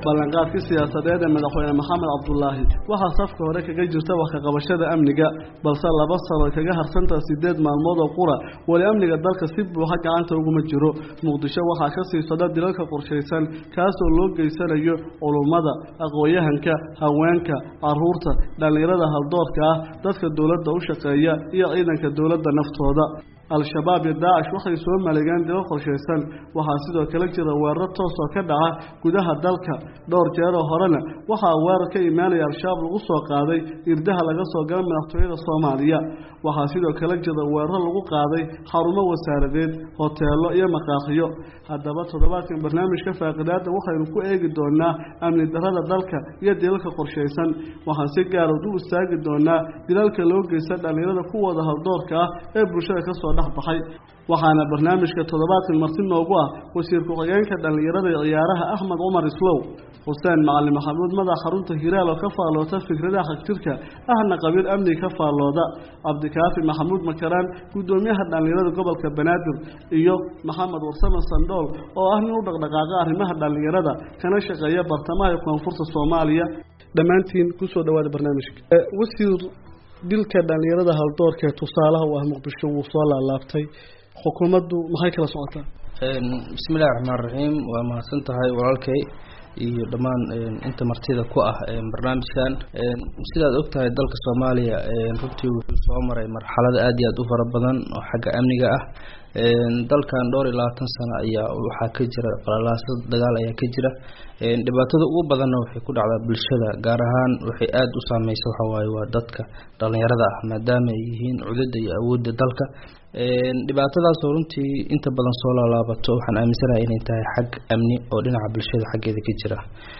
ballanqaadkii siyaasadeed ee madaxweyne maxamed cabdulaahi waxaa safka hore kaga jirta wax kaqabashada amniga balse laba sano ay kaga harsantaha sideed maalmood oo qura weli amniga dalka si buuxa gacanta uguma jiro muqdisho waxaa ka sii socda dilalka qorshaysan kaasoo loo geysanayo culummada aqoon-yahanka haweenka caruurta dhallinyarada haldoorka ah dadka dowladda u shaqeeya iyo ciidanka dowladda naftooda al-shabaab iyo daacish waxay soo maleegeen dilo qorshaysan waxaa sidoo kale jira weeraro toos oo ka dhaca gudaha dalka dhowr jeeroo horena waxaa weerar ka imaanaya al-shabaab lagu soo qaaday irdaha laga soo gala madaxtooyada soomaaliya waxaa sidoo kale jira weeraro lagu qaaday xarumo wasaaradeed hoteelo iyo maqaaqiyo haddaba toddobaadkan barnaamijka faaqidaada waxaynu ku eegi doonaa amni darada dalka iyo dilalka qorshaysan waxaan si gaarood u istaagi doonaa dilalka loo geysta dhallinyarada kuwooda haldoorka ah ee bulshada kasoo baxay waxaana barnaamijka toddobaadkan marti noogu ah wasiir ku-xigeenka dhallinyarada ee ciyaaraha axmed cumar islow xuseen macalin maxamuud madax xarunta hiraal oo ka faalloota fikradaha xagjirka ahna qabiil amniga ka faallooda cabdikaafi maxamuud makaraan guddoomiyaha dhallinyarada gobolka banaadir iyo maxamed warsame sandhool oo ah nin u dhaqdhaqaaqa arrimaha dhallinyarada kana shaqeeya bartamaha iyo koonfurta soomaaliya dhammaantiin kusoo dhawaada barnaamijka wasiir dilka dhallinyarada haldoorka ee tusaalaha u ah muqdisho wuu soo laalaabtay xukuumaddu maxay kala socotaa bismillahi raxmaan raxiim waa mahadsan tahay walaalkay iyo dhammaan inta martida ku ah barnaamijkan sidaad og tahay dalka soomaaliya runtii wuxuu soo maray marxalado aada iyo aada u fara badan oo xagga amniga ah dalkan dhowr iyo labaatan sano ayaa waxaa ka jira qalalaasad dagaal ayaa ka jira dhibaatada ugu badanna waxay ku dhacdaa bulshada gaar ahaan waxay aada u saameysa waxawaaye waa dadka dhalinyarada ah maadaama ay yihiin cudada iyo awoodda dalka dhibaatadaasoo runtii inta badan soo laalaabato waxaan aaminsanahay inay tahay xag amni oo dhinaca bulshada xaggeeda ka jira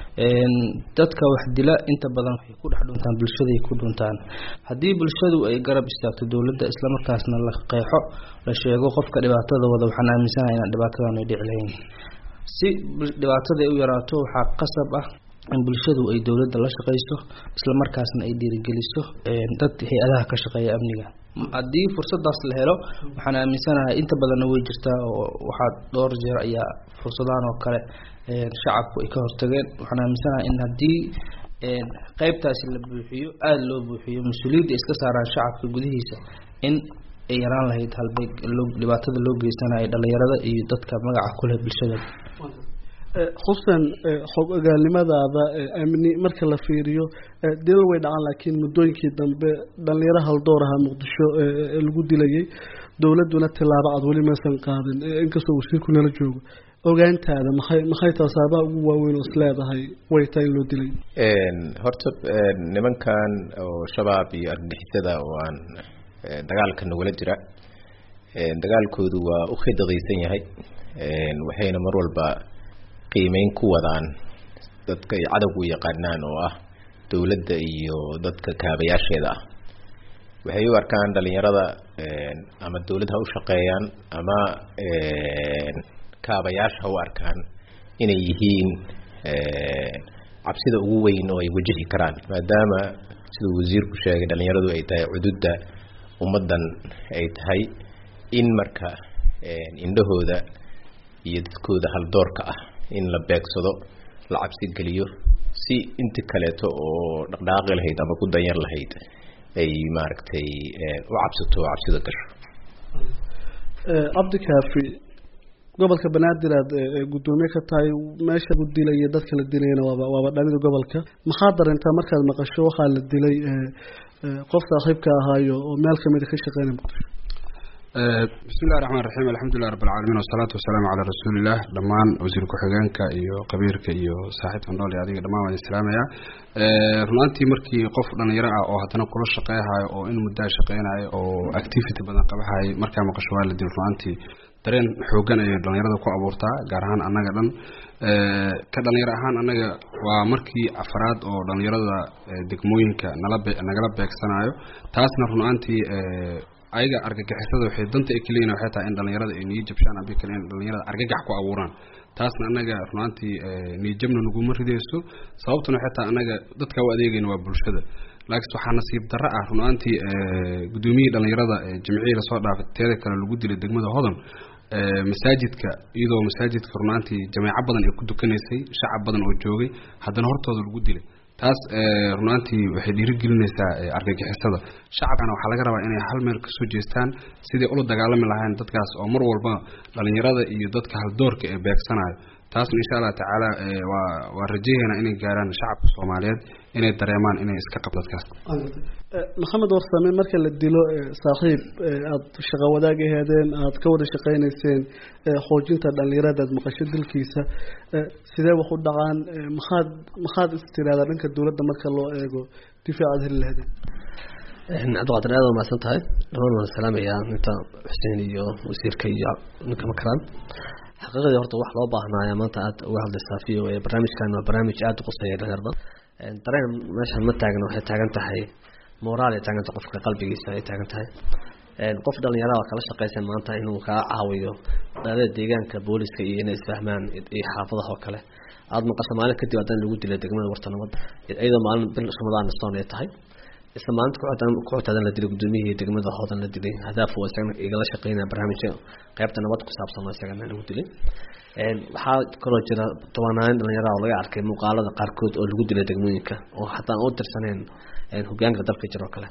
dadka wax dila inta badan waxay ku dhex dhuntaan bulshaday ku dhuntaan haddii bulshadu ay garab istaagto dowladda islamarkaasna la qeexo la sheego qofka dhibaatada wada waxaan aaminsanahay inaan dhibaatadan ay dhici lahayn si dhibaatada ay u yaraato waxaa qasab ah in bulshadu ay dowladda la shaqeyso islamarkaasna ay dhiirigeliso dad hay-adaha ka shaqeeya amniga haddii fursadaas la helo waxaan aaminsanahay inta badanna way jirtaa oo waxaa dhowr jeer ayaa fursadahan oo kale shacabku ay ka hortageen waxaan aaminsanahay in haddii qeybtaasi la buuxiyo aada loo buuxiyo mas-uuliyadda iska saaraan shacabka gudihiisa in ay yaraan lahayd halbay dhibaatada loo geysanayo dhalinyarada iyo dadka magaca kuleh bulshada xuseen xog ogaalnimadaada amni marka la fiiriyo dilal way dhacaan laakiin muddooyinkii dambe dhalinyaro haldoor ahaa muqdisho lagu dilayay dowladduna tilaabo cad weli maysan qaadin inkastoo wasiirku nala joogo ogaantaada maxay maxay taha saabaha ugu waaweyn oo isleedahay way tahay in loo dilay horta nimankan oo shabaab iyo argagixisada oo aan dagaalka nagula jira dagaalkoodu waa u khidaqaysan yahay waxayna mar walba qiimeyn ku wadaan dadka ay cadowgu yaqaanaan oo ah dowladda iyo dadka kaabayaasheeda ah waxay u arkaan dhalinyarada ama dowlad ha u shaqeeyaan ama kaabayaasha ha u arkaan inay yihiin cabsida ugu weyn oo ay wajahi karaan maadaama siduu wasiirku sheegay dhalinyaradu ay tahay cududda ummaddan ay tahay in marka indhahooda iyo dadkooda haldoorka ah in la beegsado la cabsi geliyo si inti kaleeto oo dhaqdhaaqi lahayd ama ku danyar lahayd ay maaragtay u cabsato oo cabsida gasho cabdikaafi gobolka banaadir aad guddoomiye ka tahay meesha lagu dilaya dadka la dilayana waaba waaba dhalida gobolka maxaa dareentaa markaad maqasho waxaa la dilay qof saaxiibka ahaayo oo meel kamida ka shaqeynaya muqdisho bismi illahi raxmaan raxiim alxamdulilah rabb alcaalamiin wasalaatu wasalaamu calaa rasuuliillah dhammaan wasiir ku-xigeenka iyo qabiirka iyo saaxiibka nool iyo adiga dhammaan waan islaamaya runaantii markii qof dhalinyaro ah oo haddana kula shaqeyhayo oo in muddaa shaqeynayo oo activity badan qabahay markaa maqasho waa la dil runaantii dareen xoogan ayay dhalinyarada ku abuurtaa gaar ahaan annaga dhan ka dhalinyaro ahaan annaga waa markii afraad oo dhalinyarada degmooyinka nala nagala beegsanayo taasna runaantii ayaga argagixisada waxay danta ay kaleeyihin waxay tahay in dhalinyarada ay niyo jabshaan abi kale in dhalinyarada argagax ku abuuraan taasna annaga runaantii niyojabna naguma ridayso sababtuna waxay tahay annaga dadka u adeegayna waa bulshada laakiin waxaa nasiib darro ah runaantii guddoomiyihii dhalinyarada jimcihii lasoo dhaafay teeda kale lagu dilay degmada hodan masaajidka iyadoo masaajidka runaantii jameeco badan ay ku dukanaysay shacab badan oo joogay haddana hortooda lagu dilay taas runaantii waxay dhiirigelinaysaa argagixisada shacabkana waxaa laga rabaa inay hal meel kasoo jeestaan sidai ula dagaalami lahayn dadkaas oo mar walba dhalinyarada iyo dadka haldoorka ee beegsanayo taasna insha allah tacaala waa waa rajayaynaa inay gaaraan shacabka soomaaliyeed inay dareemaan inay iska qab dadkaas maxamed warsame marka la dilo saaxiib aada shaqo wadaag aheedeen aada ka wada shaqeyneyseen xoojinta dhalinyarada aad maqasho dilkiisa sidee wax u dhacaan maxaad maxaad istiraahdaa dhanka dowladda marka loo eego difaac aad heli lahaydeen cabdiqaadir aad waa mahadsan tahay dhamaan waan salaamayaa inta xuseen iyo wasiirka iyo ninka makaraan xaqiiqadii horta wax loo baahnaayo maanta aad uga hadlaysaa v o a barnaamijkan waa barnaamij aada u quseeya dhalinyarada dareen meeshan ma taagna waxay taagan tahay moraal ay taagan tahay qofka qalbigiisa ay taagan tahay qof dhalinyarada oo kala shaqeysan maanta inuu kaa caawiyo dhalada deegaanka booliska iyo inay isfahmaan iyo xaafadaha oo kale aada maqasho maalin kadib haddana lagu dilay degmada warta nabad iyadoo maalin bil ramadaan stoon ay tahay isla maalinta kuxutaadan la dilay gudoomiyihii degmada hoodan la dilay hadaaf waa isagana igala shaqeynaya barnaamijka qaybta nabad ku saabsan oo isagana lagu dilay waxaa kaloo jira tobanaan dhalinyarada oo laga arkay muuqaalada qaarkood oo lagu dilay degmooyinka oo xataa aan u tirsaneen hogaanka dalka jiro kale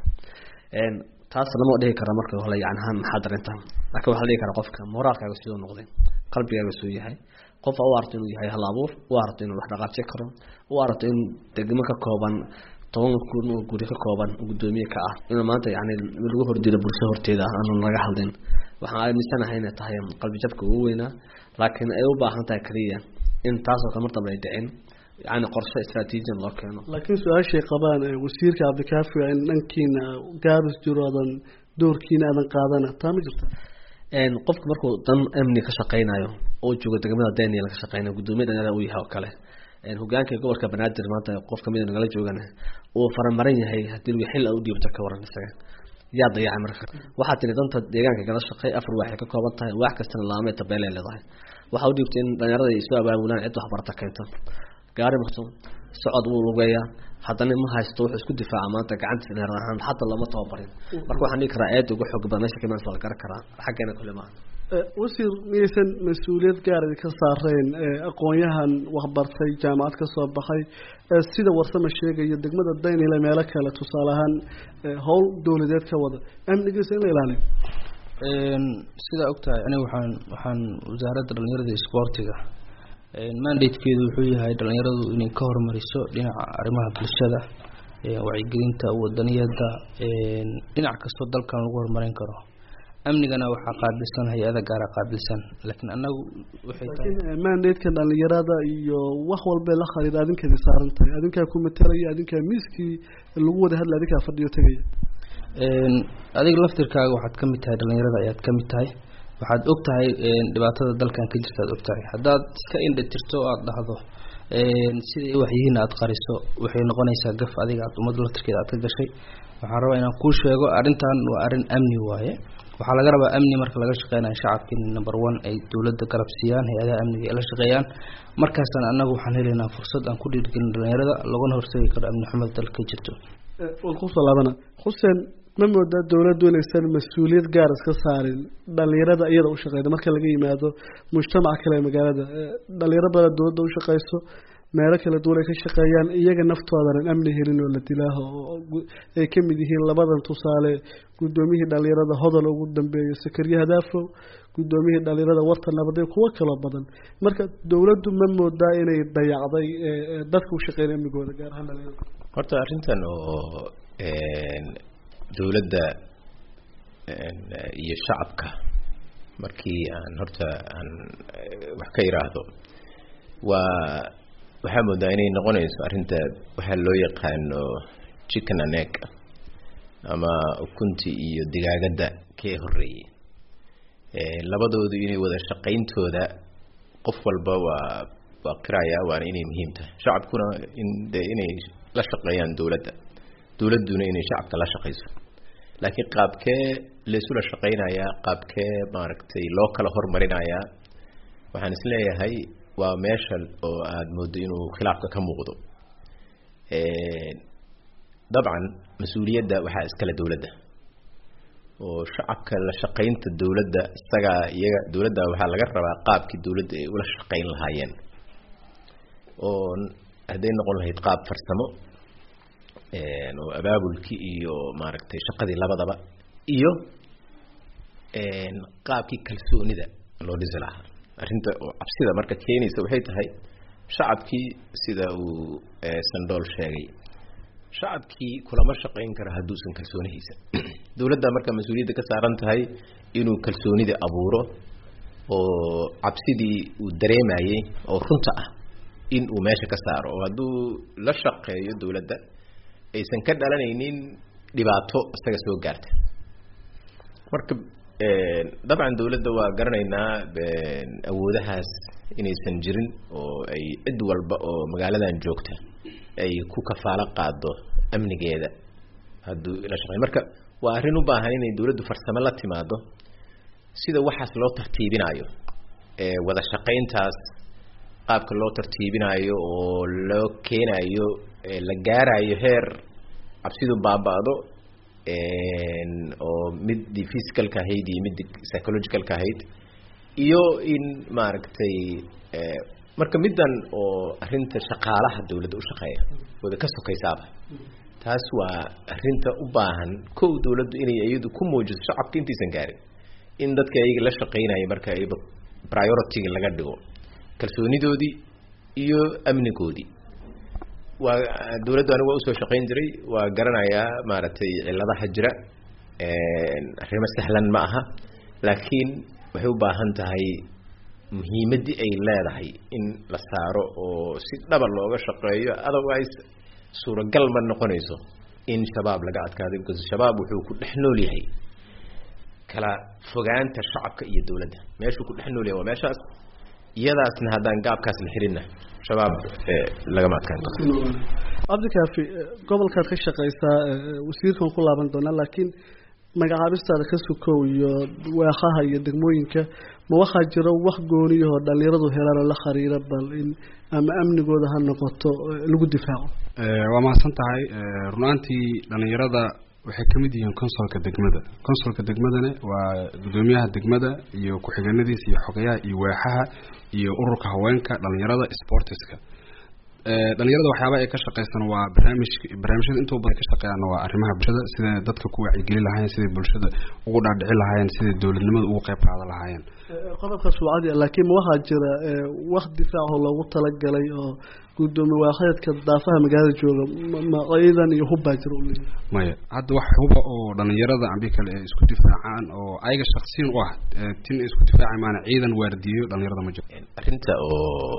taas lama dhihi kara marka hore yani ahaan maxaa darinta laakiin waxaa la dhihi karaa qofka moraalkaaga siduu noqday qalbigaaga siduu yahay qof u aragto inuu yahay hal abuur u aragto inuu wax dhaqaajin karo u aragto in degmo ka kooban toban kun oo guri ka kooban gudoomiye ka ah inuu maanta yani lagu hordilo bulsho horteeda ah aanu laga hadlin waxaan aaminsanahay inay tahay qalbi jabka ugu weynaa laakiin ay u baahan tahay kaliya in taasoo kale mar dambe ay dhicin yani qorshe istraatiijiyan loo keeno laakiin su-aashay qabaan wasiirka cabdikaafi in dhankiina gaabis jiro adan doorkiina aadan qaadana taa ma jirta qofka markuu dan amni ka shaqeynayo oo joogo degmada daniel ka shaqeynayo gudoomiya dhalinyarada uu yahay oo kale hogaanka gobolka banaadir maanta qof kamid nagala joogana uu faramaran yahay hadii lagu xil u dhiibto ka waran isaga yaa dayacay marka waxaa tiri danta deegaanka kala shaqey afar waxay ka kooban tahay wax kastana laamay tabeelay leedahay waxaa u dhiibtay in dhalinyarada ay soo abaabulaan cid waxbarata keento gaari maqso socod wuu lugeeyaa haddana ma haysto wuxuu isku difaaca maanta gacantiisa dheer ahaan xataa lama tababarin marka waxaan dhihi karaa aada uga xoog badan meesha kamaan la garan karaa xaggeena kule maaha wasiir miyaysan mas-uuliyad gaar idinka saareen aqoon-yahan waxbartay jaamacad ka soo baxay sida warsama sheegaya degmada daynile meelo kale tusaale ahaan howl dowladeed ka wada amnigiisa in la ilaaliyo sidaa ogtahay aniga waxaan waxaan wasaaradda dhalinyarada iyo isboortiga mandatekeedu wuxuu yahay dhalinyaradu inay ka hormariso dhinaca arrimaha bulshada wacyigelinta wadaniyada dhinac kastoo dalkan lagu horumarin karo amnigana waxaa qaabilsan hay-ada gaara qaabilsan laakiin anagu waxay tahay mandateka dhalinyarada iyo wax walba la khariida adinkeedi saaran tahay adinkaa ku matalaya adinkaa miiskii lagu wada hadla adinkaa fadhiyo tegaya adiga laftirkaaga waxaad kamid tahay dhalinyarada ayaad kamid tahay waxaad og tahay dhibaatada dalkan ka jirta ad og tahay haddaad iska indha tirto o aada dhahdo siday waxyihiin aada qariso waxay noqonaysaa gaf adiga aad ummadda laftirkeeda aad ka gashay waxaan rabaa inaan kuu sheego arrintan waa arrin amni waaye waxaa laga rabaa amni marka laga shaqeynayo shacabka in number one ay dowladda garab siiyaan hay-adaha amniga ay la shaqeeyaan markaasna anagu waxaan helaynaa fursad aan ku dhiirgelin dhalinyarada laguna hortegi karo amni xumada dalka ka jirto waan kusoo laabana xuseen ma moodaa dowladdu inaysan mas-uuliyad gaar iska saarin dhalinyarada iyada u shaqeyda marka laga yimaado mujtamaca kale ee magaalada dhalinyaro badan dowladda u shaqeyso meelo kala duwan ay ka shaqeeyaan iyaga naftoodanan amni helin oo la dilaaho ay ka mid yihiin labadan tusaale guddoomiyihii dhalinyarada hodol ugu dambeeyo sakariye hadaafow guddoomiyihii dhalinyarada warta nabaday kuwo kaloo badan marka dowladdu ma moodaa inay dayacday dadka u shaqeynaya amnigooda gaar ahaan dhalinyarada horta arrintan oo dowladda iyo shacabka markii aan horta aan wax ka iraahdo waa waxaa moodaa inay noqonayso arrinta waxaa loo yaqaano chicken and egg ama ukunti iyo digaagadda kee horeeyey labadoodu inay wada shaqayntooda qof walba waa waa qiraya waana inay muhiim tahay shacabkuna in de inay la shaqeeyaan dowladda dowladduna inay shacabka la shaqayso laakiin qaabkee laysula shaqeynayaa qaabkee maaragtay loo kala hormarinayaa waxaan isleeyahay waa meesha oo aada moodo inuu khilaafka ka muuqdo dabcan mas-uuliyadda waxaa iskale dowladda oo shacabka la shaqaynta dowladda isagaa iyaga dowladda waxaa laga rabaa qaabkii dowladda ay ula shaqayn lahaayeen oo hadday noqon lahayd qaab farsamo oo abaabulkii iyo maaragtay shaqadii labadaba iyo qaabkii kalsoonida loo dhisi lahaa arrinta oo cabsida marka keenaysa waxay tahay shacabkii sida uu sandool sheegay shacabkii kulama shaqayn kara hadduusan kalsoonihiisa dowladda marka mas-uuliyadda ka saaran tahay inuu kalsoonida abuuro oo cabsidii uu dareemayey oo runta ah in uu meesha ka saaro oo hadduu la shaqeeyo dowladda aysan ka dhalanaynin dhibaato isaga soo gaarta marka dabcan dowladda waa garanaynaa awoodahaas inaysan jirin oo ay cid walba oo magaaladan joogta ay ku kafaalo qaado amnigeeda hadduu la shaqey marka waa arrin u baahan inay dowladdu farsamo la timaado sida waxaas loo tartiibinayo wada shaqayntaas qaabka loo tartiibinayo oo loo keenayo la gaarayo heer cabsidu baaba-do oo midii physicalka ahayd iyo midii psychologicalka ahayd iyo in maaragtay marka middan oo arrinta shaqaalaha dowladda u shaqeeya wada ka sokaysaaba taas waa arrinta u baahan kow dowladdu inay iyadu ku muujiso shacabka intaysan gaarin in dadka ayaga la shaqeynaya marka ayba priority laga dhigo kalsoonidoodii iyo amnigoodii waa dowladdu anigu waa usoo shaqayn jiray waa garanayaa maaragtay ciladaha jira arrimo sahlan ma aha laakiin waxay u baahan tahay muhiimaddii ay leedahay in la saaro oo si dhaba looga shaqeeyo otherwise suuragal ma noqonayso in shabaab laga adkaado because shabaab wuxuu ku dhex nool yahay kala fogaanta shacabka iyo dowladda meeshuu ku dhex nool yahay waa meeshaas iyadaasna haddaan gaabkaas la xirinna shabaab lagama adkaan karo cabdikaafi gobolkaad ka shaqaysaa wasiirkan ku laaban doonaa laakiin magacaabistaada ka sukow iyo weekaha iyo degmooyinka ma waxaa jiro wax gooniyahoo dhalinyaradu helaan oo la khariira bal in ama amnigooda ha noqoto lagu difaaco waa mahadsan tahay runaantii dhalinyarada waxay ka mid yihiin consolka degmada consolka degmadana waa guddoomiyaha degmada iyo ku-xigeenadiisa iyo xogayaha iyo weexaha iyo ururka haweenka dhalinyarada sportiska dhalinyarada waxyaaba ay ka shaqeysan waa barnaamij barnaamijyada intuu badan ka shaqeeyaan waa arrimaha bulshada siday dadka ku wacyigeli lahaayeen siday bulshada ugu dhaadhici lahaayeen siday dowladnimada ugu qayb qaadan lahaayeen qodobkaas waa cadi laakiin ma waxaa jira wax difaaco loogu talagalay oo guddoomiye waaxeedka daafaha magaalada jooga ma ciidan iyo hubbaa jira u leeyahay maya hadda wax huba oo dhalinyarada ambi kale ay isku difaacaan oo ayaga shaksiyan u ah tin ay isku difaaca maana ciidan waardiyeyo dhalinyarada ma jiro arrinta oo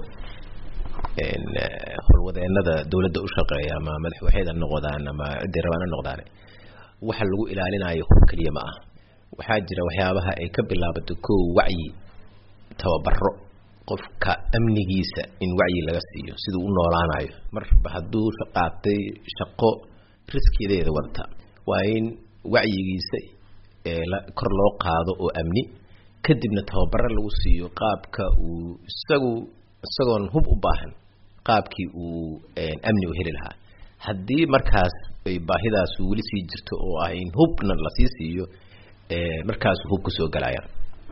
howlwadeenada dowladda u shaqeeya ama madaxwaxeed ha noqdaan ama ciday rabaan ha noqdaan waxa lagu ilaalinayo hub keliya ma ah waxaa jira waxyaabaha ay ka bilaabato kow wacyi tababaro qofka amnigiisa in wacyi laga siiyo siduu u noolaanayo marba hadduu qaatay shaqo riskideeda wadata waa in wacyigiisa kor loo qaado oo amni kadibna tababaro lagu siiyo qaabka uu isagu isagoon hub u baahan qaabkii uu amni u heli lahaa haddii markaas ay baahidaasu weli sii jirto oo ah in hubna lasii siiyo markaasu hub kusoo galayaan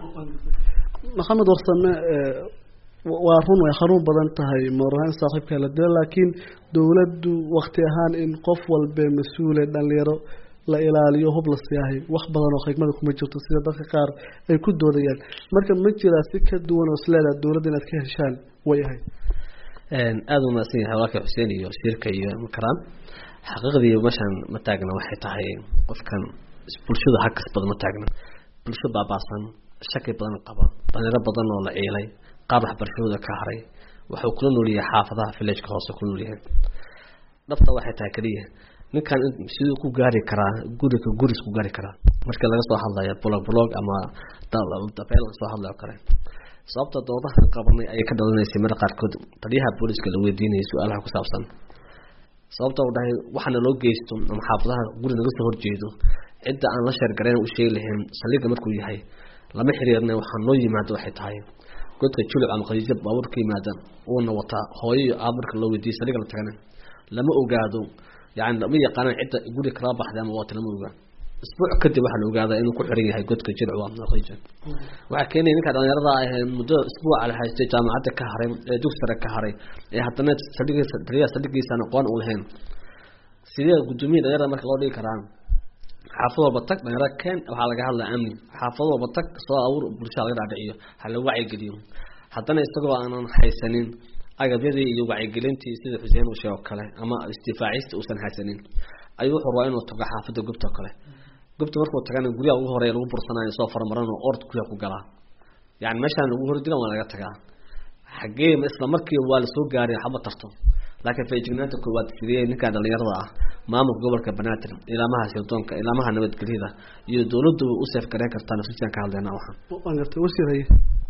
maxamed warsame waa run way xanuun badan tahay mooraan saaxiibka la dilo laakiin dowladdu wakti ahaan in qof walbe mas-uule dhalinyaro la ilaaliyo hub la siyaahay wax badan oo khigmada kuma jirto sida dadka qaar ay ku doodayaan marka ma jiraa si ka duwan oo isleedaha dowladda inaad ka heshaan way ahay aada u mahadsan yahay walaalka xuseen iyo wasiirka iyo makaraan xaqiiqdii meeshaan ma taagna waxay tahay qofkan bulshada hakas badan ma taagna bulsho baabaasan shaki badan qaba dhalinyaro badan oo la ciilay qaar waxbarashadooda ka haray waxuu kula noolyahay xaafadaha villageka hoose kula noolyahay dhabta waxay tahay keliya ninkan siduu ku gaari karaa guriga guris ku gaari karaa markii laga soo hadlayo blog blog ama dabeel soo hadlayo kale sababta doodaha qabanay ayay ka dhalanaysay mar qaarkood taliyaha booliska la weydiinayay su-aalaha ku saabsan sababta u dhahay waxaana loo geysto ama xaafadaha guri naga soo horjeedo cidda aan la sheergarayn u sheegi lahayn saldhiga markuu yahay lama xiriirna waxaa noo yimaado waxay tahay godka julib ama khadiija baabuur ka yimaada uuna wataa hooyo iyo aab marka loo weydiiyay saldhiga la tagana lama ogaado yani lama yaqaanaan cidda guri kala baxday ama waata lama ogaa isbuuc kadib waxaa la ogaadaa inuu ku xiran yahay godka jilcu waa norwegian waxaa keenaya ninka dhalinyarada ah ee muddo isbuuca la haystay jaamacadda ka haray ee dugsi sare ka haray ee haddana saldhigiisa taliyaha saldhigiisaan aqoon u lahayn sidee guddoomiya dhalinyarada marka loo dhigi karaa xaafad walba tag dhalinyarada keen waxaa laga hadlaa amni xaafad walba tag soo abuur bulshada laga dhaadhiciyo ha la wacyigeliyo haddana isagoo aanan haysanin agabyadii iyo wacyigelintii sida xuseen uu sheego kale ama isdifaacista uusan haysanin ayuu wuxuu rabaa inuu tago xaafadda gubta oo kale gubta markuu tagana guryaha ugu horeeya lagu bursanayo soo farmaran oo ord guryaha ku galaa yani meeshaan lagu hordila waa laga tagaa xagee isla markiiba waa lasoo gaaray waxba tarto laakiin feejignaanta koowaad sidee ninkaa dhalinyarada ah maamulka gobolka banaadir ilaamaha sirdoonka ilaamaha nabadgelyada iyo dowladdu u seef gareyn kartaa nafsijan ka hadleyna waxaan waan gartay wasiir haye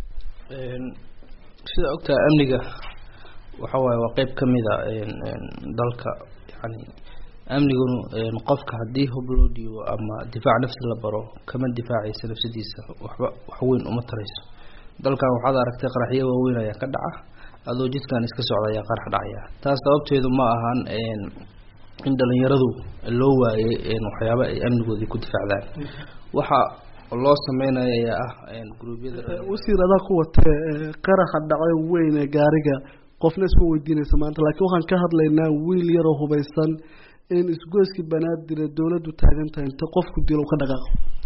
sida ogtaha amniga waxa waaye waa qeyb ka mid a dalka yani amnigunu qofka haddii hub loo dhiibo ama difaac nafsi la baro kama difaacaysa nafsadiisa waxba wax weyn uma tarayso dalkan waxaad aragtay qaraxyo waaweyn ayaa ka dhaca adoo jidkan iska socda ayaa qarax dhacaya taas sababteedu ma ahan in dhalinyaradu loo waayay waxyaaba ay amnigoodii ku difaacdaan waxa loo sameynaya ayaa ah gruubyada wasiir adaa ku watee qaraxa dhacay weyn ee gaariga qofna isma weydiinaysa maanta laakiin waxaan ka hadlaynaa wiil yaroo hubaysan in isgoyskii banaadir ee dowladdu taagan tahay inta qofku dilo ka dhaqaaqo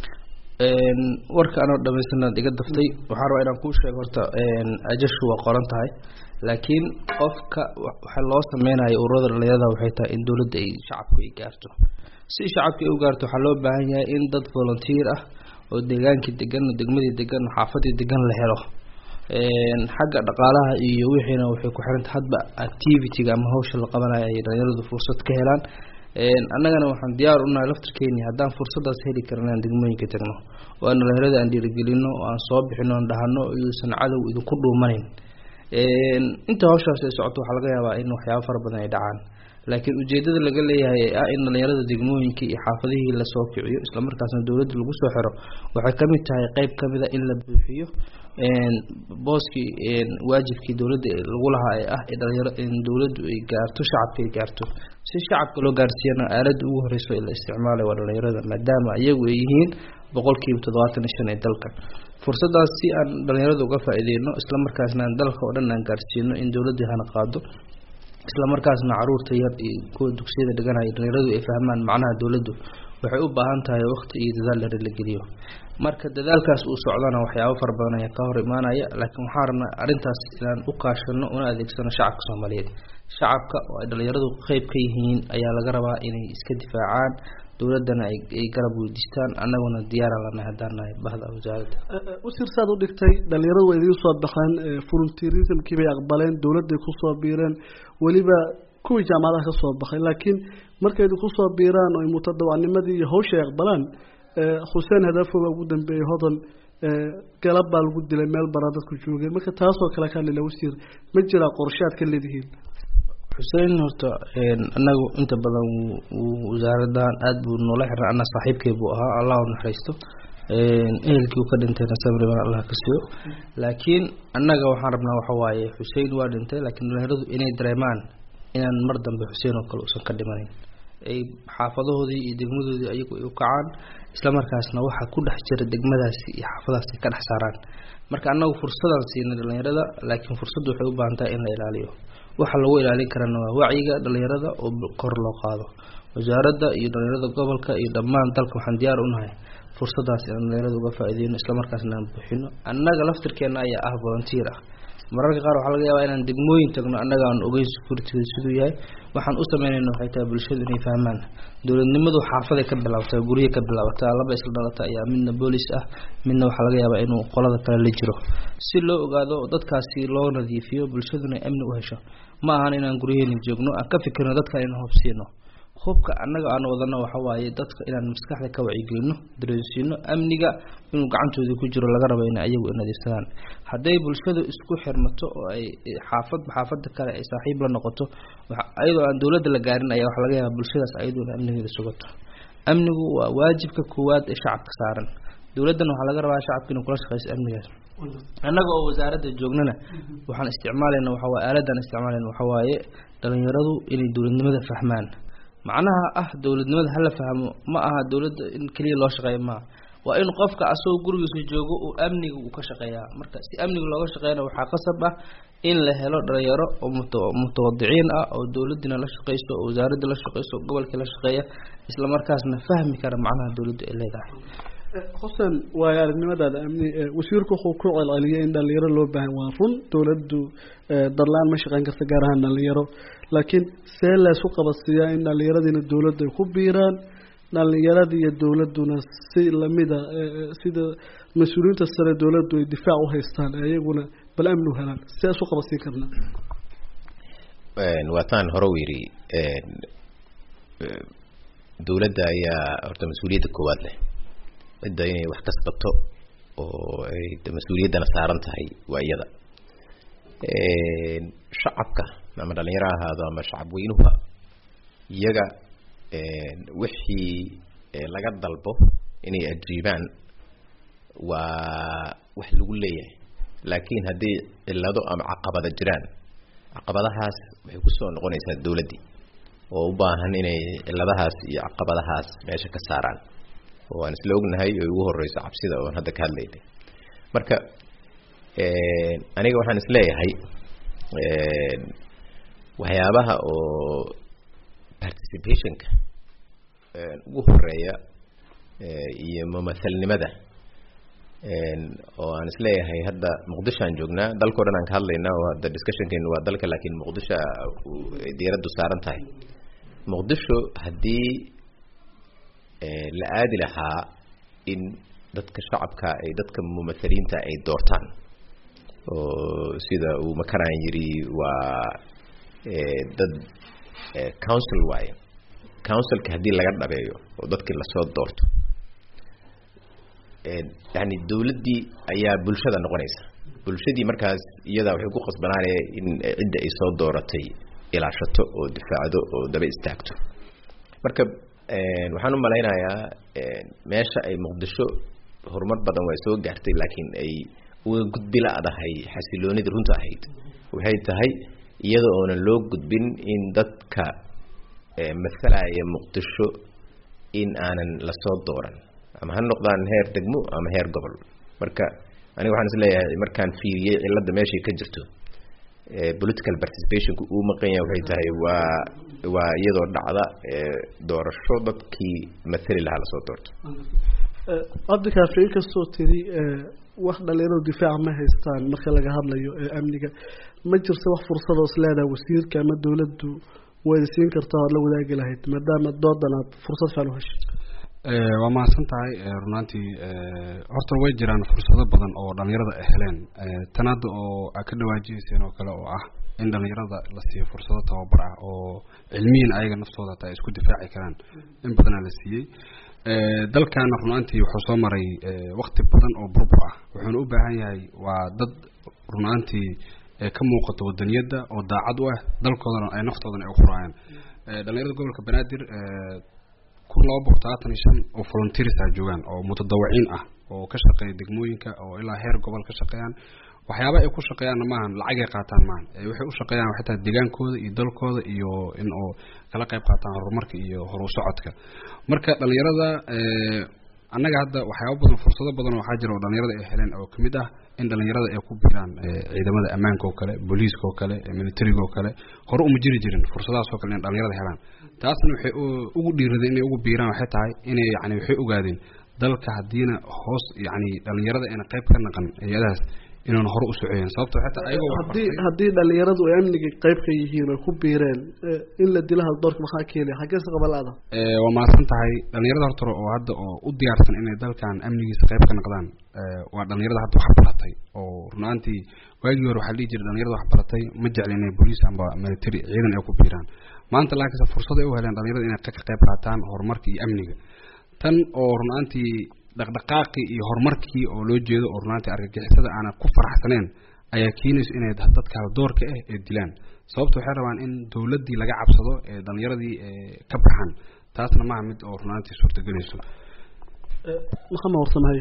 warka anoo dhamaystirnaad iga daftay waxaan rabaa inaan kuu sheego horta ajashu waa qoran tahay laakiin qofka waxa loo sameynayo ururada dhalinyarada waxay tahay in dowladda ay shacabku ay gaarto si shacabka ay u gaarto waxaa loo baahan yahay in dad volunteer ah oo deegaankii degan degmadii degan xaafadii degan la helo xagga dhaqaalaha iyo wixiina waxay ku xiranta hadba activity-ga ama hawsha la qabanayo ay dhalinyaradu fursad ka helaan annagana waxaan diyaar unahay laftarkeeni haddaan fursadaas heli karin aan degmooyinka tagno oo aan dhalinyarada aan dhiirigelino oo aan soo bixino aan dhahano iyuusan cadow idinku dhuumanayn inta hawshaas ay socoto waxaa laga yaabaa in waxyaabo fara badan ay dhacaan laakiin ujeedada laga leeyahay ee ah in dhalinyarada degmooyinka iyo xaafadihii lasoo kiciyo islamarkaasna dowladda lagu soo xiro waxay kamid tahay qeyb kamid a in la buuxiyo booskii waajibkii dowladda lagu lahaa ee ah dhalinyaro in dowladdu ay gaarto shacabka ay gaarto si shacabka loo gaarsiiyana aaladda ugu horeyso la isticmaalay waa dhalinyarada maadaama iyagu ay yihiin boqolkiiba toddobaatan iyo shan ee dalka fursadaas si aan dhalinyarada uga faa-ideyno islamarkaasna aan dalka oo dhan aan gaarsiino in dowladda hana qaado islamarkaasna caruurta yar iyo kuwa dugsiyada dhiganaya dhalinyaradu ay fahmaan macnaha dowladdu waxay u baahan tahay waqti iyo dadaal dheer la geliyo marka dadaalkaas uu socdana waxyaabo fara badan ayaa ka hor imaanaya laakiin waxaan rabnaa arrintaas inaan u kaashano una adeegsano shacabka soomaaliyeed shacabka oo ay dhalinyaradu qeyb ka yihiin ayaa laga rabaa inay iska difaacaan dowladdana ay garab weydiistaan annaguna diyaara lanahay haddaan nahay bahda wasaaradda wasiir saad u dhigtay dhalinyaradu waa idiin soo baxeen volunteerismkii bay aqbaleen dowladday kusoo biireen weliba kuwii jaamacadaha ka soo baxay laakiin markay idinku soo biiraan oo mutadawacnimadii iyo hawsha ay aqbalaan xuseen hadafo baa ugu dambeeyey hodan galab baa lagu dilay meel baraa dadku joogeen marka taasoo kale ka hadlila wasiir ma jiraa qorshe aad ka leedihiin xuseen horta anagu inta badan wasaaradan aada buu noola xirnay ana saaxiibkay buu ahaa allah u naxariisto ehelkii uu ka dhintayna samriban allah ka siiyo laakiin annaga waxaan rabnaa waxa waaye xuseen waa dhintay laakiin dhalinyaradu inay dareemaan inaan mar dambe xuseen oo kale uusan ka dhimanayn ay xaafadahoodii iyo degmadoodii ayagu ay u kacaan islamarkaasna waxa ku dhex jira degmadaasi iyo xaafadaas ay ka dhex saaraan marka annagu fursadaan siinay dhalinyarada laakiin fursaddu waxay u baahan tahay in la ilaaliyo waxa lagu ilaalin karana waa wacyiga dhalinyarada oo kor loo qaado wasaaradda iyo dhalinyarada gobolka iyo dhammaan dalka waxaan diyaar unahay fursadaas inaan dhalinyarada uga faa-ideyno islamarkaasna aan buuxino annaga laftirkeena ayaa ah volunteer ah mararka qaar waxaa laga yaabaa inaan degmooyin tagno annaga aan ogeyn security siduu yahay waxaan u sameynayna waxay tahay bulshadu inay fahmaan dowladnimadu xaafaday ka bilaabataa gurye ka bilaabataa laba isla dhalata ayaa midna boolis ah midna waxaa laga yaabaa inuu qolada kale la jiro si loo ogaado dadkaasi loo nadiifiyo bulshaduna amni u hesho ma ahan inaan guryaheena joogno aan ka fikirno dadkan inaan hubsiino hubka annaga aan wadano waxa waaye dadka inaan maskaxda ka wacyigelino dareensiino amniga inuu gacantooda ku jiro laga rabo in ayagu nadiifsadaan hadday bulshadu isku xirmato oo ay xaafadba xaafada kale ay saaxiib la noqoto ayadoo aan dowladda la gaarin ayaa waxaa laga yaabaa bulshadaas ayaduna amnigeeda sugato amnigu waa waajibka koowaad ee shacabka saaran dowladdana waxaa laga rabaa shacabka inuu kula shaqeyso amnigaas annaga oo wasaaradda joognana waxaan isticmaalayna waxawaaye aaladaan isticmaalayna waxawaaye dhalinyaradu inay dowladnimada fahmaan macnaha ah dowladnimada hala fahmo ma aha dowladda in keliya loo shaqeeya maaha waa in qofka asagoo gurigiisa joogo uu amniga uu ka shaqeeyaa marka si amniga looga shaqeeyana waxaa qasab ah in la helo dhalinyaro oo mutawadiciin ah oo dowladdiina la shaqeyso oo wasaaradda la shaqeyso gobolkii la shaqeeya isla markaasna fahmi kara macnaha dowladdu ay leedahay xuseen waayo aragnimadaada amni wasiirku wuxuu ku celceliyay in dhalinyaro loo baahan waa run dowladdu darlaan ma shaqeyn karta gaar ahaan dhalinyaro laakiin see leesu qabadsiiyaa in dhalinyaradiina dowladdu ay ku biiraan dhalinyaradii iyo dowladduna si lamida sida mas-uuliyiinta sare dowladdu ay difaac u haystaan iyaguna bal amni u helaan see isu qabadsiin karnaa waataan hore u yidhi dowladda ayaa horta mas-uuliyadda koowaad leh cidda inay wax kasbato oo ay mas-uuliyaddana saaran tahay waa iyada shacabka ama dhalinyaro ahaado ama shacab weynuha iyaga wixii laga dalbo inay ajiibaan waa wax lagu leeyahay laakiin haddii cillado ama caqabada jiraan caqabadahaas waxay kusoo noqonaysaa dowladdii oo u baahan inay cilladahaas iyo caqabadahaas meesha ka saaraan oo aan isla ognahay oo ugu horeyso cabsida oon hadda ka hadlaynay marka aniga waxaan isleeyahay waxyaabaha oo participationka ugu horeeya iyo mumathalnimada oo aan isleeyahay hadda muqdishoaan joognaa dalkao dhan aan ka hadlaynaa oo hadda discussionkeenu waa dalka laakiin muqdisho diiraddu saaran tahay muqdisho haddii la aadi lahaa in dadka shacabka ay dadka mumathaliinta ay doortaan oo sida uu makaraan yidhi waa dad council waaye councilka haddii laga dhabeeyo oo dadkii lasoo doorto yani dowladdii ayaa bulshada noqonaysa bulshadii markaas iyadaa waxay ku qasbanaanaya in cidda ay soo dooratay ilaashato oo difaacdo oo daba istaagto marka waxaan u malaynayaa meesha ay muqdisho horumar badan waa soo gaartay laakiin ay uga gudbi la-dahay xasiloonidii runta ahayd waxay tahay iyada oonan loo gudbin in dadka mathalaya muqdisho in aanan lasoo dooran ama ha noqdaan heer degmo ama heer gobol marka aniga waxaan is leeyahay markaan fiiriyey cilada meeshay ka jirto political participationku uu maqan yahay waxay tahay waa waa iyadoo dhacda doorasho dadkii mathali lahaa lasoo doorto cabdikaafi inkastoo tiri wax dhalinyaradu difaaca ma haystaan marka laga hadlayo amniga ma jirta wax fursadoos leedaha wasiirka ama dowladdu wayda siin kartaa oad la wadaagi lahayd maadaama doodan aad fursad fiican u heshay waa mahadsan tahay runaantii horta way jiraan fursado badan oo dhalinyarada ay heleen tan hadda oo aad ka dhawaajiyeyseen oo kale oo ah in dhalinyarada la siiyo fursado tababar ah oo cilmiyin ayaga naftooda hataa ay isku difaaci karaan in badanaa la siiyey dalkana runaantii wuxuu soo maray wakti badan oo burbur ah wuxuuna u baahan yahay waa dad runaantii ka muuqato wadaniyadda oo daacad u ah dalkoodana ay naftoodana ay uquraayaan dhalinyarada gobolka banaadir kun laba boqol talaatan iyo shan oo volunteers ah joogaan oo mutadawiciin ah oo ka shaqeeya degmooyinka oo ilaa heer gobol ka shaqeeyaan waxyaaba ay ku shaqeeyaanna maahan lacagay qaataan maahan waxay u shaqeeyaan waxay tahay deegaankooda iyo dalkooda iyo in oo kala qayb qaataan horumarka iyo horu socodka marka dhalinyarada annaga hadda waxyaaba badan fursado badan waxaa jira oo dhalinyarada ay heleen oo kamid ah in dhalinyarada ay ku biiraan ciidamada ammaanka oo kale booliiska oo kale militariga oo kale hore uma jiri jirin fursadahaas oo kale in dhalinyarada helaan taasna waxay ugu dhiiradeen inay ugu biiraan waxay tahay inay yani waxay ogaadeen dalka haddiina hoos yani dhalinyarada ayna qayb ka naqan hay-adahaas inaan hore u socoyen sababto xataa ayagoo haddii haddii dhalinyaradu ay amniga qayb ka yihiin oy ku biireen in la dilo haldoorka maxaa keenaya xaggeese qabalaada waa mahadsan tahay dhalinyarada horta oo hadda oo u diyaarsan inay dalkan amnigiisa qayb ka naqdaan waa dhalinyarada hadda wax baratay oo runaantii waagii hore waxaa dhihi jiray dhalinyarada wax baratay ma jecli inay booliis amba military ciidan ay ku biiraan maanta laakiinse fursad ay u heleen dhalinyarada inay ka qayb qaataan horumarka iyo amniga tan oo runaantii dhaqdhaqaaqii iyo horumarkii oo loo jeedo oo runaantii argagixisada aanan ku faraxsaneen ayaa keenaysa inay dadka haldoorka ah ee dilaan sababta waxay rabaan in dowladdii laga cabsado ee dhalinyaradii ka baxaan taasna maaha mid oo runaantii suurtagelayso maxama warsamaaye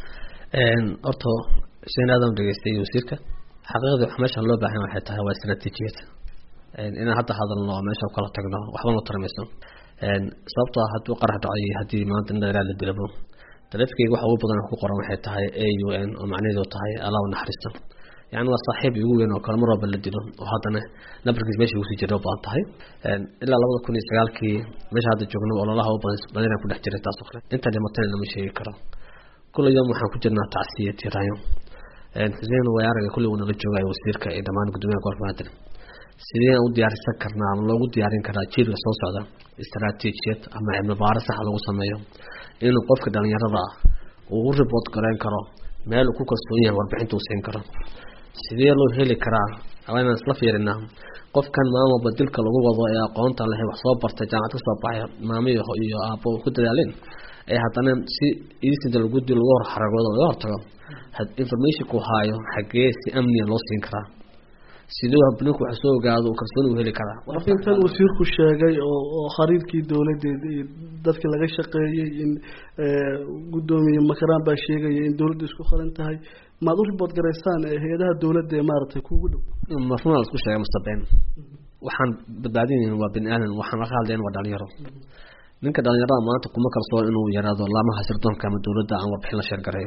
horta sheen aadan dhegeystay wasiirka xaqiiqdii waxa meeshan loo baahan waxay tahay waa istaraatiijiyad inaan hadda hadalno oo meesha kala tagno waxba noo tarmayso sababtoo hadduu qarax dhacay haddii maanta nin dhallinyara la dilabo taleefankeyga waxa ugu badan ku qoran waxay tahay a u n oo macnaheedu tahay allah u naxariista yani waa saaxiib igu weyn oo kale mar walba la dilo oo haddana nabarkiis meesha ugusii jira u badan tahay ilaa labada kun iyo sagaalkii meesha hadda joogno ololaha u badanaa ku dhex jiray taas oo kale inta dhimatana lama sheegi karo kula yom waxaan ku jirnaa tacsiya tirayo xuseen wayaaraga kulli uu nala joogayo wasiirka iyo dhammaan guddoomiyaha gobolka maadir sideen u diyaarsan karnaa ama loogu diyaarin karaa jiilka soo socda istaraatiijiyad ama cilmi baaro sax lagu sameeyo inuu qofka dhalinyarada ah uu u ribood gareyn karo meel uu ku kalsoon yahay warbixinta uu siin karo sidee loo heli karaa inaan isla fiirinaa qofkan maamulba dilka lagu wado ee aqoonta leh wax soo bartay jaamacad kasoo baxay maamiyo iyo aabo ku dadaaleen ee haddana si iisida lagu dil lagu hor xaragoodo laga hortago informationku haayo xagee si amniya loo siin karaa siduu habninku wax soo ogaado uu kalsooni u heli karaa intan wasiirku sheegay oo oo khariirkii dowladeed iyo dadkii laga shaqeeyey in guddoomiye makaraan baa sheegaya in dowladda isku qaran tahay maad u ribood garaysaan hay-adaha dowladda ee maaragtay kuugu dhow marnaa isku sheegay masabeen waxaan badbaadinayn waa bini aadan waxaan ka hadlayn waa dhalinyaro ninka dhalinyarada maanta kuma kalsoon inuu yaraado laamaha sirdoonka ama dowladda aan warbixin la sheergareeyo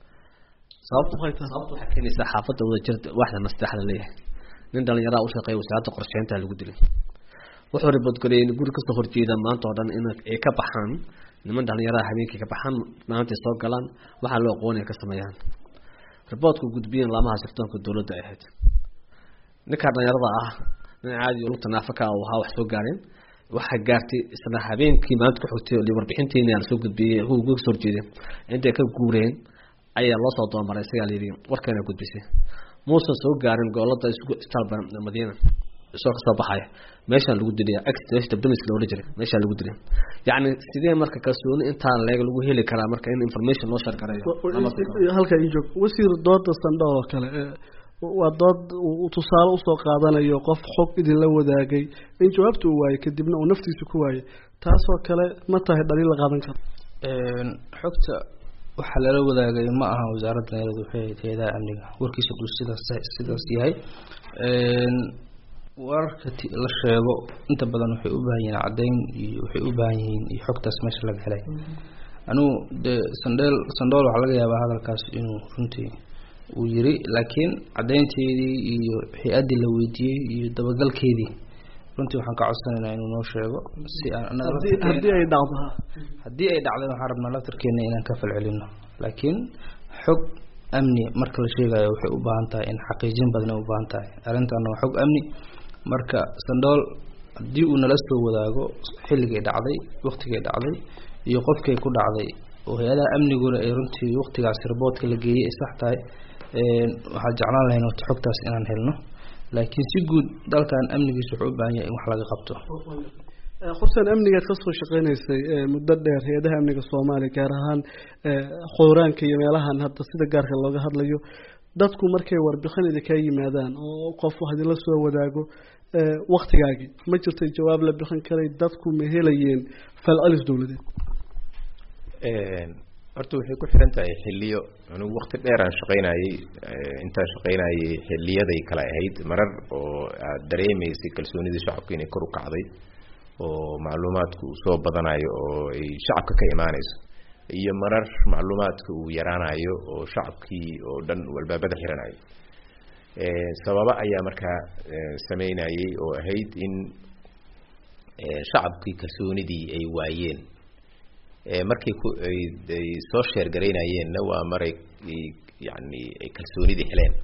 sababta sababta waxay keenaysaa xaafadda wadajirta waxda nasteexda leeyahay nin dhalinyaraha u shaqeeya wasaaradda qorsheynta lagu dilay wuxuu riboodgareeyay in guri kasoo horjeeda maanta oo dhan in ay ka baxaan niman dhalinyaraha habeenkii ka baxaan maantay soo galaan waxaa loo aqoonaya ka sameeyaan riboodku gudbiyen laamaha sirdoonka dowladda ay ahayd ninkaa dhalinyarada ah nin caadi lugta naafaka uu ahaa wax soo gaareen waxaa gaartay isla habeenkii maalinta ku xigtay warbixintiina lasoo gudbiyey kuwa kasoo horjeeday intay ka guureen ayaa loo soo doomaray isagaa layidhi warkeena gudbisay muusan soo gaarin goolada isbitaal madiina isoo kasoo baxaya meeshaan lagu dilaya meesha damiska loola jiray meeshaa lagu dilay yacni sidee marka kalsooni intaa leeg lagu heli karaa marka in information loo shargareeyo halka ii joog wasiir dooda sandho oo kale waa dood uu tusaale usoo qaadanayo qof xog idinla wadaagay in jawaabta uu waayey kadibna uu naftiisa ku waayey taasoo kale ma tahay dhaliil la qaadan karo xogta waxaa lala wadaagay ma aha wasaaradda dhalinyarada waxay ahayd hay-adaha amniga warkiisa duu sidaas sidaas yahay wararka la sheego inta badan waxay u baahan yihiin caddeyn iyo waxay u baahan yihiin iyo xogtaas meesha laga helay anigu dee sandheel sandhool waxaa laga yaabaa hadalkaas inuu runtii uu yiri laakiin caddeynteedii iyo hay-addii la weydiiyey iyo dabagalkeedii runtii waxaan ka codsanaynaa inuu noo sheego si aan haddii ay dhacdo haddii ay dhacdeen waxaan rabnaa laftarkeena inaan ka falcelino laakiin xog amni marka la sheegayo waxay u baahan tahay in xaqiijin badan ay u baahan tahay arrintaana waa xog amni marka sandhool haddii uu nala soo wadaago xilligay dhacday waktigay dhacday iyo qofkay ku dhacday oo hay-adaha amniguna ay runtii waktigaasi riboodka la geeyey ay sax tahay waxaa jeclaan lahayn horta xogtaas inaan helno laakiin si guud dalkan amnigiisa wuxuu u baahan yahay in wax laga qabto xuseen amnigaad kasoo shaqeynaysay muddo dheer hay-adaha amniga soomaaliya gaar ahaan khooraanka iyo meelahan hadda sida gaarka looga hadlayo dadku markay warbixin idinkaa yimaadaan oo qof wax idinla soo wadaago waktigaagii ma jirtay jawaab la bixin karay dadku ma helayeen falcelis dowladeed horta waxay ku xiran tahay xiliyo anigu wakti dheer aan shaqaynayey intaan shaqaynayey xiliyaday kale ahayd marar oo aad dareemaysay kalsoonidii shacabka inay kor u kacday oo macluumaadku uu soo badanayo oo ay shacabka ka imaanayso iyo marar macluumaadka uu yaraanayo oo shacabkii oo dhan uu albaabada xiranayo sababa ayaa markaa sameynayey oo ahayd in shacabkii kalsoonidii ay waayeen markay ku ay soo sheergaraynayeenna waa maray yani ay kalsoonidii heleen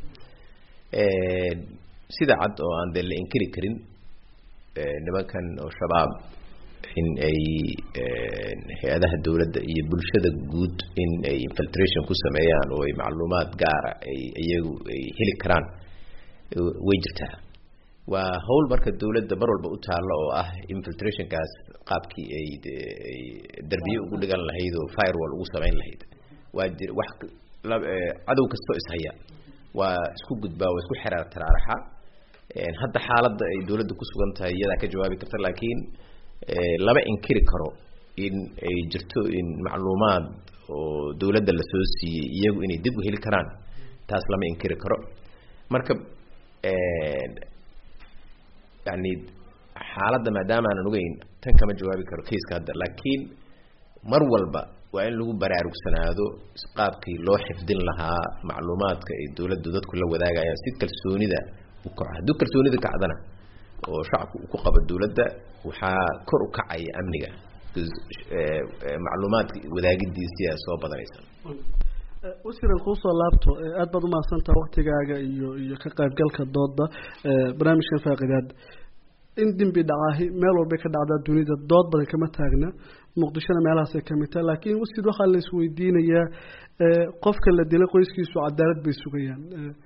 sida cad oo aan dee la inkiri karin nimankan oo shabaab in ay hay-adaha dowladda iyo bulshada guud in ay infiltration ku sameeyaan oo ay macluumaad gaara ay iyagu ay heli karaan way jirtaa waa hawl marka dowladda mar walba u taalla oo ah infiltrationkaas qaabkii ay ay derbiye ugu dhigan lahayd oo firewall ugu samayn lahayd waa jir wax cadow kastoo ishaya waa isku gudbaa waa isku xeraar taraaraxa hadda xaaladda ay dowladda ku sugan tahay iyadaa ka jawaabi karta laakiin lama inkiri karo in ay jirto in macluumaad oo dowladda lasoo siiyey iyagu inay dib u heli karaan taas lama inkiri karo marka yani xaaladda maadaama aanan ogeyn tan kama jawaabi karo kaiska hadda laakiin mar walba waa in lagu baraarugsanaado qaabkii loo xifdin lahaa macluumaadka ay dowladdu dadku la wadaagayaan si kalsoonida u kaco hadduu kalsoonida kacdana oo shacabku uu ku qabo dowladda waxaa kor u kacaya amniga macluumaadka wadaagidiisiyaa soo badanaysa wasiiran kuusoo laabto aada baad umahadsantaha waktigaaga iyo iyo ka qaybgalka dooda barnaamijkan faaqidaad in dembi dhacaahi meel walbay ka dhacdaa dunida dood badan kama taagna muqdishona meelahaasay kamid tahay laakiin wasiir waxaa la isweydiinayaa qofka la dilay qoyskiisu cadaalad bay sugayaan